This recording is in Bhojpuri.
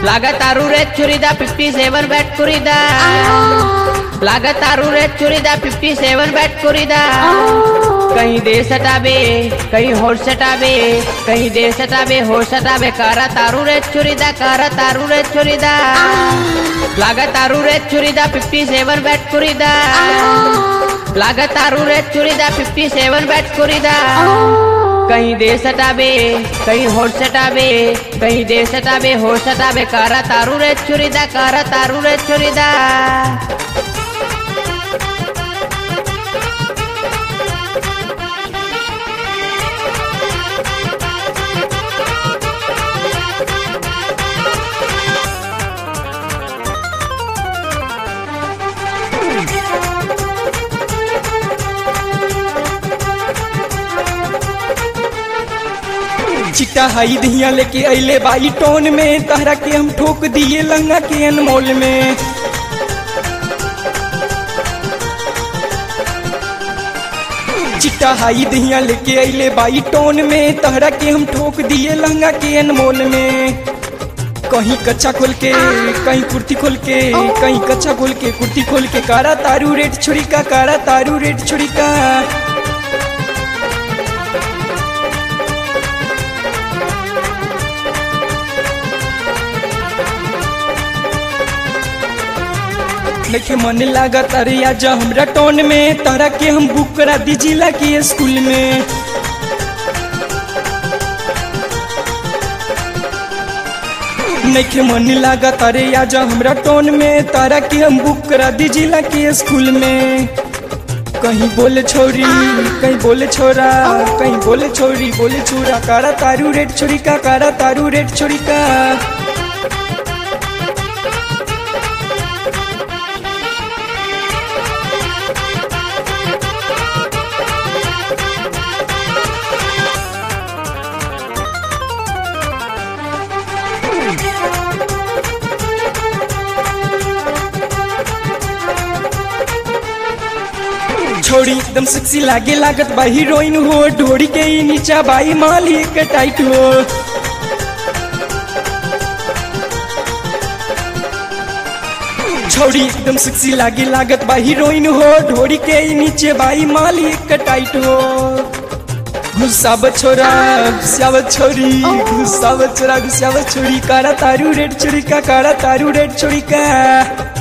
लागतारू रे चुरीदा फिफ्टी सेवन बैट कुरीदा लागतारू रे चुरीदा फिफ्टी सेवन बैट कुरीदा कहीं दे सटाबे कहीं होश सटाबे कहीं दे सटाबे होश सटाबे कारा तारू रे चुरीदा कारा तारू रे चुरीदा लागतारू रे चुरीदा फिफ्टी सेवन बैट कुरीदा लागतारू रे चुरीदा फिफ्टी सेवन बैट कुरीदा कहीं दे सटाबे कहीं होश सटाबे कहीं दे सटाबे होश सटाबे कारा तारू रे चुरीदा कारा तारू रे चुरीदा चिट्टा हाई दिया लेके अइले बाई टोन में तहरा के हम ठोक दिए लंगा के अनमोल में चिट्टा हाई दिया लेके अइले बाई टोन में तहरा के हम ठोक दिए लंगा के अनमोल में कहीं कच्चा खोल के कहीं कुर्ती खोल के कहीं कच्चा खोल के कुर्ती खोल के कारा तारू रेट छुरी का कारा तारू रेट छुरी का देखे मन लागत अरे आज हमरा टोन में तोरा के हम बुक करा दी जिला के स्कूल में नइखे मन लागत अरे आज हमरा टोन में तारा के हम बुक करा दी जिला के स्कूल में कहीं बोले छोरी कहीं बोले छोरा कहीं बोले छोरी बोले छोरा कारा तारू रेट छोरी का कारा तारू रेट छोरी का छोड़ी एकदम सेक्सी लागे लागत बा हीरोइन हो ढोड़ी के ही नीचा बाई माली के टाइट हो छोड़ी एकदम सेक्सी लागे लागत बा हीरोइन हो ढोड़ी के ही नीचे बाई माली के टाइट हो घुसावत छोरा घुसावत छोरी घुसावत छोरा घुसावत छोरी कारा तारू रेड छोरी का कारा तारू रेड छोरी का